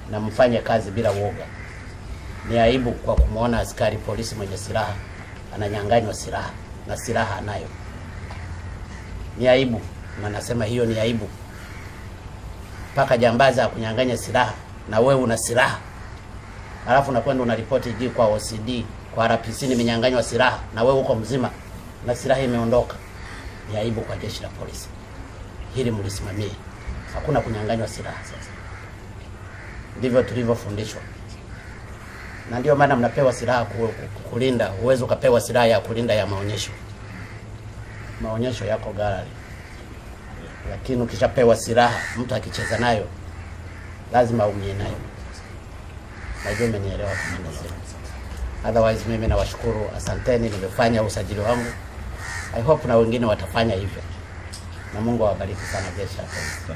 na mfanye kazi bila woga. Ni aibu kwa kumwona askari polisi mwenye silaha ananyang'anywa silaha na silaha anayo. Ni aibu, na nasema hiyo ni aibu. Mpaka jambazi akunyang'anya silaha na wewe una silaha, alafu unakwenda unaripoti juu kwa OCD kwa RPC, nimenyang'anywa silaha na wewe uko mzima na silaha imeondoka. Ni aibu kwa jeshi la polisi, hili mlisimamie. Hakuna kunyang'anywa silaha. Sasa ndivyo tulivyofundishwa, na ndio maana mnapewa silaha ku- ku- kulinda. Huwezi ukapewa silaha ya kulinda ya maonyesho. Maonyesho yako gallery, lakini ukishapewa silaha, mtu akicheza nayo lazima aumie nayo. Najua umenielewa kamanda Zero. Otherwise mimi nawashukuru, asanteni, nimefanya usajili wangu. I hope na wengine watafanya hivyo, na Mungu awabariki sana jeshi la polisi.